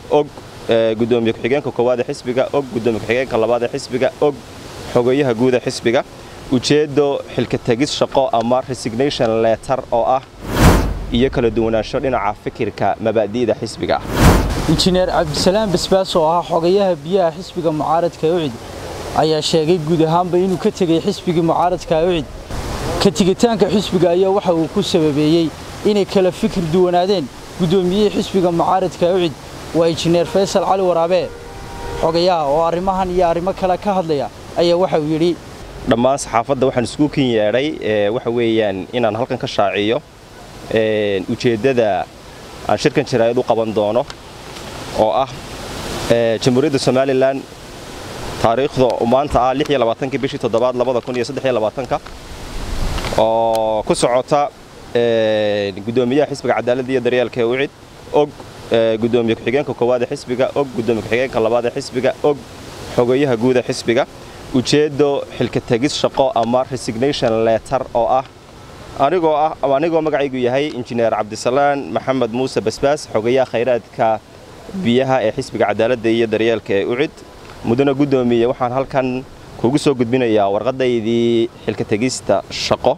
og gudoomiye ku-xigeenka koowaad ee xisbiga og gudoomiye ku-xigeenka labaad ee xisbiga og xogayaha guud ee xisbiga ujeeddo xilka tegis shaqo ama resignation letter oo ah iyo kala duwanaansho dhinaca fikirka mabaadi'da xisbiga ah injineer cabdisalaam basbaas oo ahaa xogayaha biyaha xisbiga mucaaradka ucid ayaa sheegay guud ahaanba inuu ka tegey xisbigii mucaaradka ucid ka tigitaanka xisbiga ayaa waxa uu ku sababeeyey inay kala fikir duwanaadeen guddoomiyihii xisbiga mucaaradka ucid waa injineer faysal cali waraabe xogayaha oo arrimahan iyo arrimo kale ka hadlaya ayaa waxa uu yidhi dhammaan saxaafadda waxaan isku kin yeedhay waxa weeyaan inaan halkan ka shaaciyo ujeeddada aan shirkan jaraa'id u qaban doono oo ah jamhuuriyadda somalilan taariikhda maanta ah kii bishii toddobaad ka oo ku socota gudoomiyaha xisbiga cadaaladda iyo daryeelka ee ucid og gudoomiye ku-xigeenka koowaad ee xisbiga og gudoomiye ku-xigeenka labaad ee xisbiga og xogayaha guud ee xisbiga ujeeddo xilka tegis shaqo ama resignation letter oo ah anigoo ah anigoo magacaygu yahay injineer cabdisalaan maxamed muuse basbaas xogayaha khayraadka biyaha ee xisbiga cadaaladda iyo daryeelka ee ucid mudana guddoomiye waxaan halkan kugu soo gudbinayaa warqadaydii xilka tegista shaqo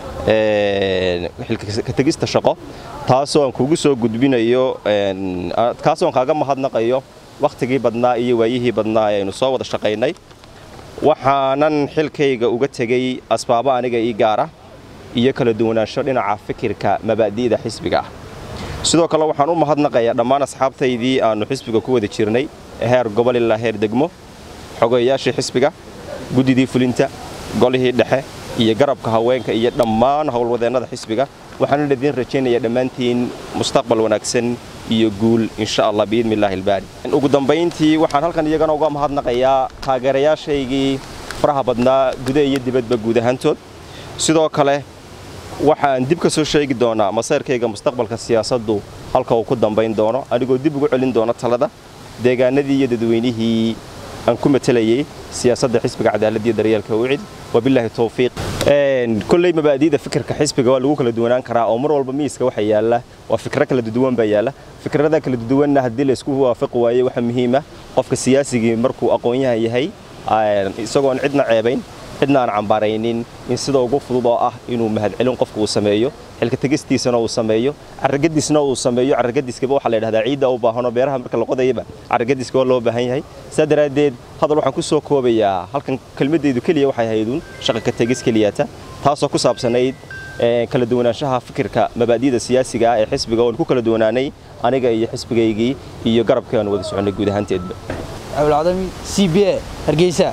xilka tegista shaqo taasoo aan kugu soo gudbinayo kaasoo aan kaaga mahadnaqayo wakhtigii badnaa iyo waayihii badnaa ee aynu soo wada shaqaynay waxaanan xilkayga uga tegey asbaabo aniga ii gaara iyo kala duwanaansho dhinaca fikirka mabaadi'da xisbiga ah sidoo kale waxaan u mahadnaqayaa dhammaan asxaabtaydii aannu xisbiga ku wada jirnay heer gobol ilaa heer degmo xogayaashii xisbiga guddidii fulinta golihii dhexe iyo garabka haweenka iyo dhammaan howlwadeennada xisbiga waxaana idiin rajaynaya dhammaantiin mustaqbal wanaagsan iyo guul insha allah biidni illaahi ilbaari ugu dambayntii waxaan halkan iyagana uga mahadnaqayaa taageerayaashaygii faraha badnaa guda iyo dibadba guud ahaantood sidoo kale waxaan dib ka soo sheegi doonaa masayrkayga mustaqbalka siyaasaddu halka uu ku dambayn doono anigoo dib ugu celin doono talada deegaanadii iyo dadweynihii aan ku matelayey siyaasadda xisbiga cadaaladda iyo daryeelka ucid wabilaahi towfiiq kolley mabaadi'da fikirka xisbiga waa lagu kala duwanaan karaa oo mar walba miiska waxa yaalla waa fikro kala duduwan baa yaalla fikrada kala duduwanna haddii laysku waafaqi waayo waxa muhiima qofka siyaasigii markuu aqoon-yahan yahay isagoon cidna ceebayn cidna aan cambaaraynin in sida ugu fudud oo ah inuu mahadcelin qofka uu sameeyo xilka tegistiisana uu sameeyo carragadiisna uu sameeyo carragadiiskaba waxaa la yidhahdaa ciidda u baahanoo beeraha marka la qodayaba carragadiiska waa loo baahan yahay saa daraaddeed hadal waxaan ku soo koobayaa halkan kelmaddaydu keliya waxay hayduun shaqa ka tegis keliyata taasoo ku saabsanayd kala duwanaanshaha fikirka mabaadi'da siyaasiga ah ee xisbiga oon ku kala duwanaanay aniga iyo xisbigaygii iyo garabkii aan wada soconnay guud ahaanteedba cabdulcadami c b a hargeysa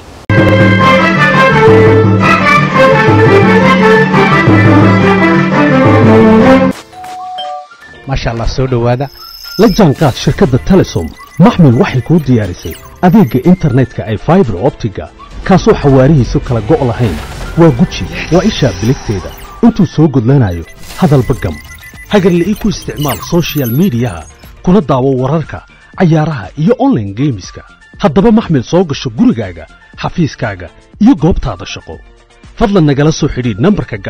maasha allah soo dhowaada la jaanqaad shirkadda telesom maxmil waxay kuu diyaarisay adeegga internetka ay faibar optiga kaasoo xawaarihiisu kala go' lahayn waa guji waa ishaa biligteeda intuu soo gudlanayo hadalba gam hagarla'ii ku isticmaal sochial midiyaha kuna daawo wararka cayaaraha iyo onlaine geemiska haddaba maxmil soo gasho gurigaaga xafiiskaaga iyo goobtaada shaqo fadlan nagala soo xidhiidh nambarka